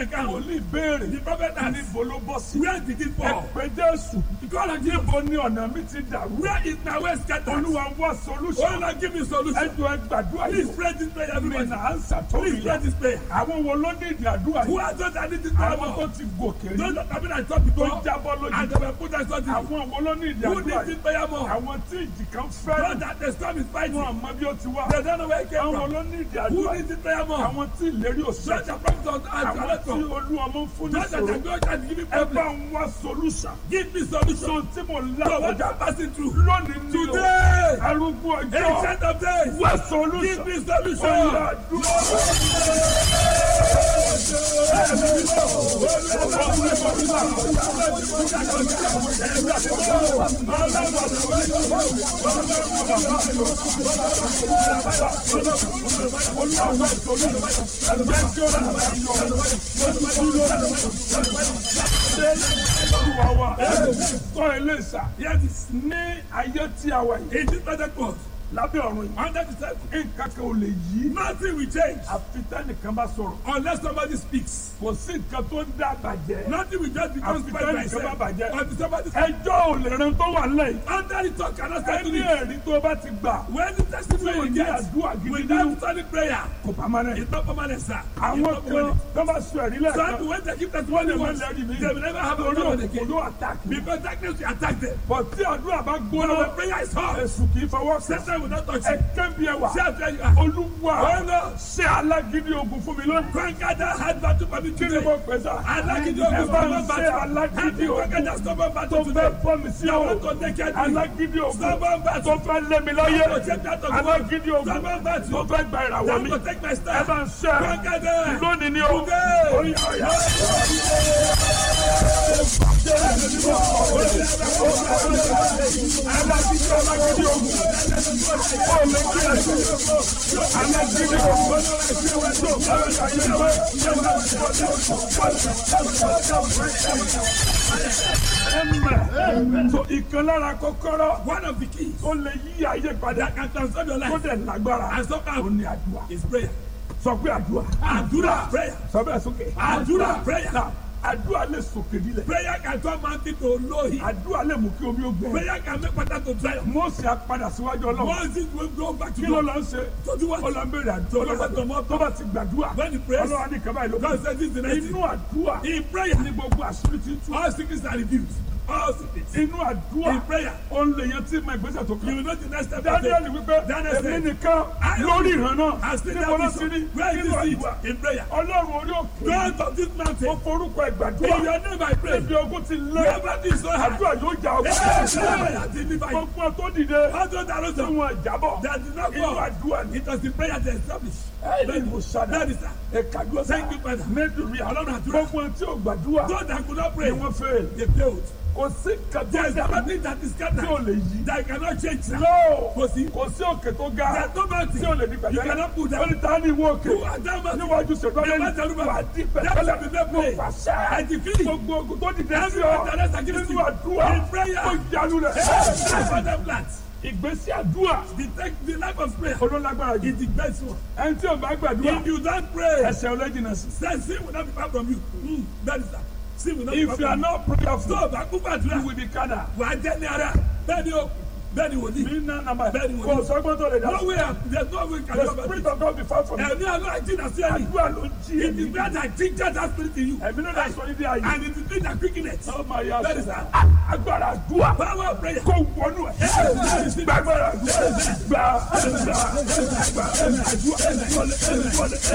account. wòlíì béèrè The prophet asked, níbo ló bọ́ sí. Where did it ẹ fall? pé jésù God has given. níbo ni ọ̀nà mi ti dàrú. Where is my way scattered? olúwa wá Oh solution. Lord, give me solution. ẹjọ ẹ gbàdúrà Please yìí. pray this prayer, mi everybody. nà á ń sàtọ́ Please pray ìyá. this prayer. àwọn wo ló ní ìdí àdúrà Who yìí. has those that need this prayer àwọn tó more? ti gòkè rí. Those that have been at top tó before jábọ́ and lójú. they were put at something. àwọn wo ló ní ìdí Who àdúrà needs this yìí. prayer more? àwọn tí ìjì kan Those fẹ́. that the storm is fighting. wọn àmọ́ bí ó ti wá. They don't know where it came àwọn from. ló ní ìdí Who àdúrà needs yìí. this prayer more? àwọn tí ìlérí òṣèlú. Those that promise us and àwọn collect tí from. olú ọmọ ń fún ní Those that sòrò. are going to give me ẹ bá problem. ń wá solution. Give me solution. so tí mo So là what kọjá I'm passing through. lónìí ní o. Today. arúgbó ọjọ́ Ancient of days. wá Give solution. me solution. Ọ̀yà dúró. Olúwa wa tọ́ ilé ìsà Yes, ní ayé tí a wà yìí in this present world, lábẹ́ ọ̀run yìí under the sun, nǹkan kan ò lè yí nothing will change àfi tẹ́nìkan bá sọ̀rọ̀ unless somebody speaks. kò sí nǹkan tó ń dá bàjẹ́ Nothing will just become Àfi spoiled by tẹ́nìkan itself. bá bàjẹ́. Until somebody speaks. ẹjọ́ ò lè ran tó wà lẹ́yìn Under the talk cannot stand to ẹni it. ẹ̀rí tó bá ti gbà When the testimony Yóò you ní get àdúrà gidi nínú. without solid prayer, kò pamọ́ it's not permanent, sir. It's àwọn not kan permanent. tó bá sọ ẹ̀rí Some lẹ́ẹ̀kan people, when they give testimony wọ́n once, lẹ́rìí mi they will never have a torí problem òkú again. ló àtàkì Because darkness will attack them. bọ̀ tí àdúrà bá gbóná When our prayer is hot, èsù kì í fọwọ́ sí Satan will not touch ẹ you. kẹ́bi ẹwà See how fair you are. olúwa ṣé alágídí ogun fún mi lónìí Conquer that hard battle for me kí ni today. mo pè sá Alágídí ẹ ogun bá ń stubborn ṣe battle. Help alágídí me conquer ogun that stubborn tó battle fẹ́ today. bọ́ mi sí I ọ̀rọ̀ want to take care of you. alágídí ogun Stubborn battle. tó fẹ́ lé mi láyé I want to take that of alágídí ogun Stubborn battle. tó fẹ́ gba ìràwọ̀ I mi want to take my ẹ stand. bá ń ṣe Conquer them. lónìí ni o Today. Oya, oya. alágídí alágídí ogun ó lè kí ẹ alágídí ogun ẹmẹ so ìkan lára kọ́kọ́rọ́ One of the keys ó lè yí ayé padà that can transform your tó life dẹ̀ lágbára and somehow ó ní àdúrà is prayer. sọ pé àdúrà Àdúrà prayer. sọ bẹ́ẹ̀ sókè Àdúrà prayer. Now, àdúrà lè sòkè nílẹ̀ Prayer can turn mountain to lowly. àdúrà lè mú kí omi ó gbẹ Prayer can make water to dry up. Mósè á padà síwájú ọlọ́run Once it will go back to kí ló God. lọ ń ṣe To do what? ó lọ ń béèrè àdúrà To lọ́sẹ̀ tó ọlọ́run mọ́ tó bá ti gbàdúrà When he prays, ọlọ́run á ní kaba ìlú God says this is the next inú thing. àdúrà In prayer, ní gbogbo àṣírí ti tú all secrets are revealed. All secrets. inú àdúrà In prayer, ó ń lè yan tí ma ìgbésẹ̀ tó you kàn will know the next step. to Daniel take. wípé Daniel èmi said, nìkan I lórí ìran náà I still níbo ló have ti rí vision. Where nínú is àdúrà it? In prayer. ọlọ́run orí òkè God of this ó mountain. forúkọ In ìgbàdúrà your name I pray. ebi ogun ti lé Whoever is so hard. àdúrà yóò jà ogun Prayer deliver you. gbogbo tó dìde All those that are tí also wọn jábọ̀ that did not inú go. àdúrà ní It was the prayer that established. ẹ̀ẹ́dì mo ṣàdá That is that. ẹ̀kadúrà Thank you, Father. nítorí Ọlọ́run àdúrà. gbogbo tí ò gbàdúrà Those that could not ni pray, wọ́n fẹ́ they failed. kò sí There is kàtó nothing that is tí ò scattered lè yí that cannot change. now. lọ́ọ̀ Kò sí. kò sí òkè tó ga There is no mountain tí ò lè di you pẹ̀tẹ́lẹ̀ cannot put ó down. ní ta ni ìwọ òkè Who are that mountain? níwájú ṣètọ́lẹ́ Never tell ní me. wà á di That pẹ̀tẹ́lẹ̀ shall be made mo plain. pàṣẹ I decree. gbogbo ogun tó dìde sí Every ọ one that is against nínú you. àdúrà In prayer. ó jálu rẹ̀ That's what I'm glad. ìgbésí àdúrà The, tech, the life of prayer olólágbára is jù the best one. ẹni tí ò bá gbàdúrà If you don't pray, ẹsẹ̀ ọlẹ́jìnà sí. then sin will not be far from you. Mm, that is that. Sin will not be far if you are from you. not prayerful Tó o bá kú you gbàdúrà, will be kada. wà á jẹ́ ní ara. Bẹ́ẹ̀ ni o, bẹ́ẹ̀ ni wòlíì. mi nà nàmbà Bẹ́ẹ̀ni wòlíì. kò sọ́gbọ́n tó lè dá. No way, there is no way you can do the about spirit it. of God be far from you. Ẹ̀mí ọlọ́run jìnnà sí ẹ̀yìn. àdúrà ló ń jí It èmi. is God that ginger that spirit in you. ẹ̀mí náà dá sọ ní bí ayé. And it is God that quicken it. ó máa yá That is sọ. that. agbára àdúrà Power of prayer. kò wọnú ẹ̀. gbàgbára àdúrà gbà gbà gbà àdúrà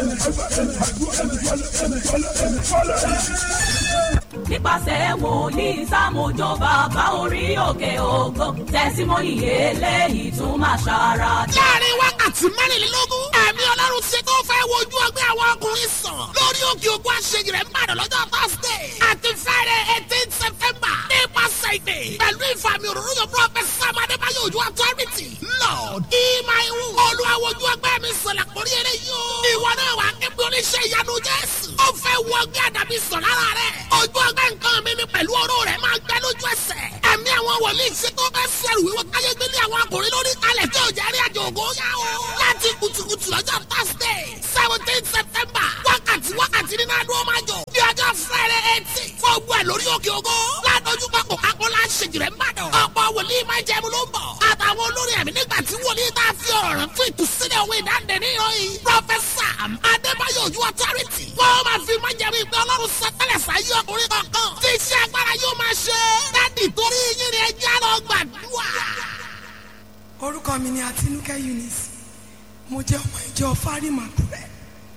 nípasẹ̀ wòlíì sámójó bàbá orí òkè ògo tẹ̀símọ́nì eléyìí tún máa ṣara dá. láàrin wákàtí mẹ́rìnlélógún ẹ̀mí ọlọ́run ṣe tó fẹ́ wojú ọgbẹ́ àwọn ọkùnrin sàn lórí òkè òkú àṣeyìí rẹ̀ ń bàdàn lọ́jọ́ thursday àti friday eighteen september nípasẹ̀ ìpè pẹ̀lú ìfàmì òróró yóò prophet sam adébáyọ̀ ojú authority lord ìmọ̀-ìwù olùwàwọ̀jú ọgbẹ́ mi sọ̀lá kórí eré yóò ìwọ náà wà kébi oníṣẹ́ ìyanu jésù ó fẹ́ wọ ọgbẹ́ àdàbí sàn lára rẹ̀ ojú ọgbẹ́ nǹkan mi ni pẹ̀lú ọ̀rọ̀ rẹ̀ máa gbẹ lójú ẹsẹ̀ ẹ̀mí àwọn wòlíì ṣe tó fẹ́ sẹ́rù wíwọ́ káyé gbélé àwọn akùnrin lórí kalẹ̀ tí ò jẹ́ rí àjò ògo yá o. láti kùtùkùtù lọ́jọ́ thursday seventeen september wákàtí wákàtí nínú adúlọ́ máa jọ bí lọ́jọ́ friday eighteen gbogbo ẹ̀ lórí òkè ògo ládójú pápó akọ́lá ṣèjìrẹ́ mbàdàn ọ̀pọ̀ wòlíì máa jẹun ló ń bọ̀ àtàwọn olórí ẹ̀mí nígbà tí wòlíì tá a fi ọ̀rọ̀ rẹ̀ fún ìtúsílẹ̀ òwe ìdáǹdè níyọ̀ọ́yì prọfẹsà adébáyọ̀ ojú ọ̀tọ́rìtì wọ́n máa fi máa jẹun ìgbẹ́ ọlọ́run sọtẹ́lẹ̀ sáyé ọkùnrin kọ̀ọ̀kan tí iṣẹ́ agbára yóò máa ṣe dádì torí yín ni ẹjẹ́ lọ gbàdúrà. orúkọ mi ni àtinúkẹ́ eunice mo jẹ́ ọmọ ìjọ fárímà àkúrẹ́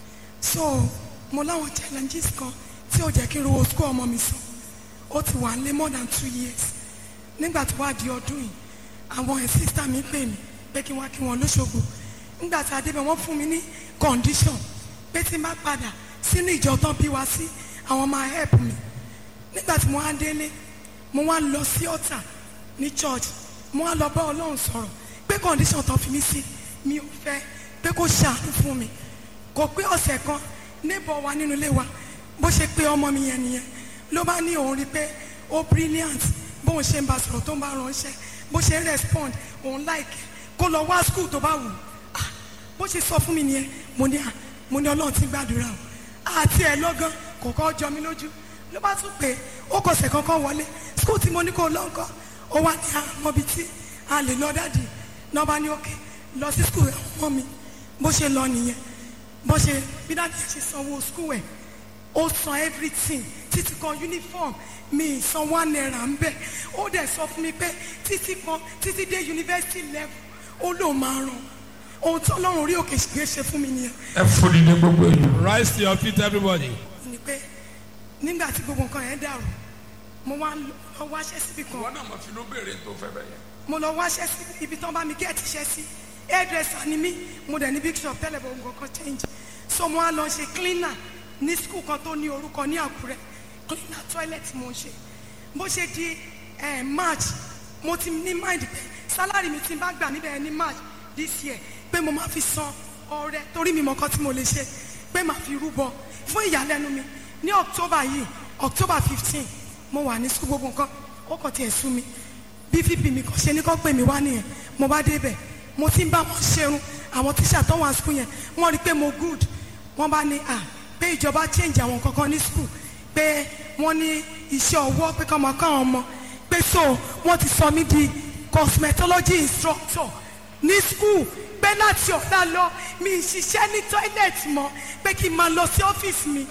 so mo láwọn challenges kan tí ò jẹ́ kí n rówó school ọmọ mi sàn ó ti wà lé more than two years nígbà tó wá di ọdún yìí àwọn ẹ̀ sísá mi pè mí pé kí n wá kí wọn lóṣogbo nígbà tí a débẹ̀ wọ́n fún mi ní condition pé tí n bá padà sínú ìjọ tán bí wá sí àwọn máa help mi nígbà tí mo wá délé mo wá lọ sí ọ̀tà ní church mo wá lọ bá ọlọ́run sọ̀rọ̀ pé condition tán fi mí sí mi ò fẹ́ pé kó ṣàánú fún mi kò pé ọ̀sẹ̀ kan neighbor wa nínú ilé wa bó ṣe pé ọmọ mi yẹn nìyẹn ló bá ní òun rí pé ó brilliant bóun ṣe ń bá sọ̀rọ̀ tó ń bá ránṣẹ́ bó ṣe ń respond òun like kó lọ wá school tó bá wù ah bó ṣe sọ fún mi nìyẹn mo ní à mo ní ọlọ́run ti gbàdúrà o àti ẹ̀ lọ́gán kò kọ́ jọ mi lójú ló bá tún pé ó kọsẹ̀ kankan wọlé school tí mo ní kó lọ ńkọ́ ó wá ní àmọ́bi tí a lè lọ dáàdì náà bá ní òkè lọ sí school ọmọ mi bó ṣe lọ nìyẹn bó ṣe bí dáàdì ṣe sanwó school ẹ̀ ó san everything títí kan uniform mi san one naira ń bẹ̀ ó dẹ̀ sọ fún mi pé títí kan títí dé university level ó lóun máa ràn ohun tí ọlọ́run orí òkè gbé ṣe fún mi nìyẹn ẹ fúnni ní gbogbo èèyàn. Rise to your feet, everybody. ni pé nígbà tí gbogbo nǹkan yẹn dàrú mo wá lọ wáṣẹ́ síbi kan wọn náà mo fi ló béèrè tó fẹ́ bẹ̀ yẹn. mo lọ wáṣẹ́ sí ibi tán bá mi gẹ́ẹ̀tì iṣẹ́ sí hairdresser ni mí mo dẹ̀ ní big shop tẹ́lẹ̀ bọ̀ nǹkan kan change so mo wá lọ ṣe cleaner ní school kan tó ní orúkọ ní àkúrẹ́ cleaner toilet mo ń ṣe bó ṣe di eh, march mo ti ní mind pé salary mi ti bá gbà níbẹ̀ ní march this year pé mo máa fi san ọrẹ torí mi mọ nǹkan tí mo lè ṣe pé màá fi rúbọ fún ìyàlẹ́nu mi ní october yìí october fifteen mo wà ní school gbogbo nǹkan ó kàn tiẹ̀ sú mi bí vp mi kàn ṣe ní kàn pè mí wá nìyẹn mo bá débẹ̀ mo ti ń bá wọn ṣerun àwọn tíṣà tó wà school yẹn wọ́n rí i pé mo good wọ́n bá ní à pé ìjọba change àwọn kankan ní school pé wọ́n ní iṣẹ́ ọwọ́ pé kọ́ máa kọ́ àwọn ọmọ pé so wọ́n ti sọ mí di cosmetology instructor ní school pé láti ọ̀la lọ mi ì ṣiṣẹ́ ní toilet mọ́ pé kí n máa lọ sí ọ́fíìsì mi.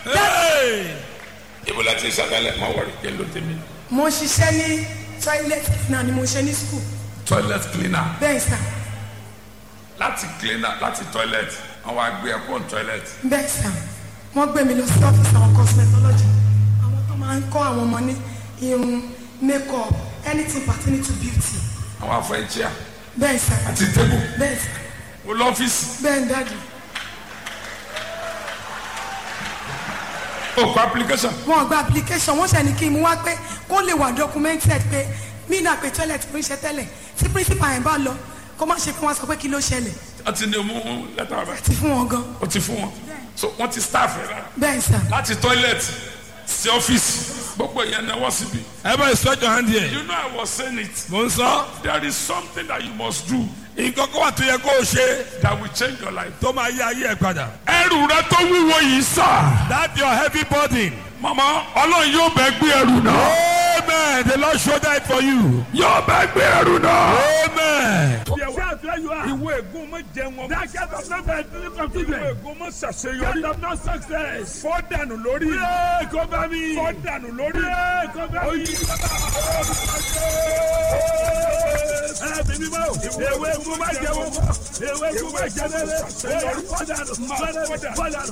Hey! ibo la ti sàkálẹ̀ máa wọrí kí n ló tèmi. mo ṣiṣẹ́ ní toilet náà ni mo ṣe ní school toilet cleaner bẹ́ẹ̀ sà láti cleaner láti toilet àwọn àgbẹ̀ ẹ̀kọ́ toilet. bẹ́ẹ̀ sà wọ́n gbé mi lọ sí ọ́fíìsì àwọn cosmetology àwọn tó máa ń kọ́ àwọn ọmọ ní irun makeup anything pertaining to beauty àwọn afọ ẹ̀jẹ̀ bẹ́ẹ̀ sà àti table bẹ́ẹ̀ sà ó lọ́fíìsì bẹ́ẹ̀ ń dájú ó kọ application. wọn gba application wọn ṣe ní kí n mú wá pé kó lè wà documented pé mí náà pé toilet fún iṣẹ́ tẹ́lẹ̀ tí principal yẹn bá lọ kó má ṣe kí wọ́n sọ pé kí ló ṣẹlẹ̀ a ti ní mú lẹ́tà rẹ̀ ti fún wọn gan ó ti fún wọn so wọ́n ti staff rẹ̀ rárá bẹ́ẹ̀ sà láti toilet sí ọ́fíìsì gbogbo ìyẹn náà wọ́n síbi. Everybody stretch your hand here. you know I was saying it Mo ń sọ. there is something that you must do Nǹkan kan wà tó yẹ kó o ṣe that will change your life. tó máa yí ayé ẹ̀ padà. ẹrù rẹ tó wúwo yìí sà. That your heavy burden. mama ọlọ́run yóò bẹ gbé ẹrù náà. Amen. The Lord shoulder it for you. yóò bẹ gbé ẹrù náà. Amen. ìwé ègún mọ jẹun ọmọ. that get of no bed from children. ìwé ègún mọ ṣàṣeyọrí. get of no success. fọ́ dànù lórí. yéé kó bá mi. fọ́ dànù lórí. yéé kó bá mi. ẹ bí mi mọ. ìwé ègún mọ jẹun ọmọ. ìwé ègún mọ jẹun ọmọ. fọ́ dànù. fọ́ dànù.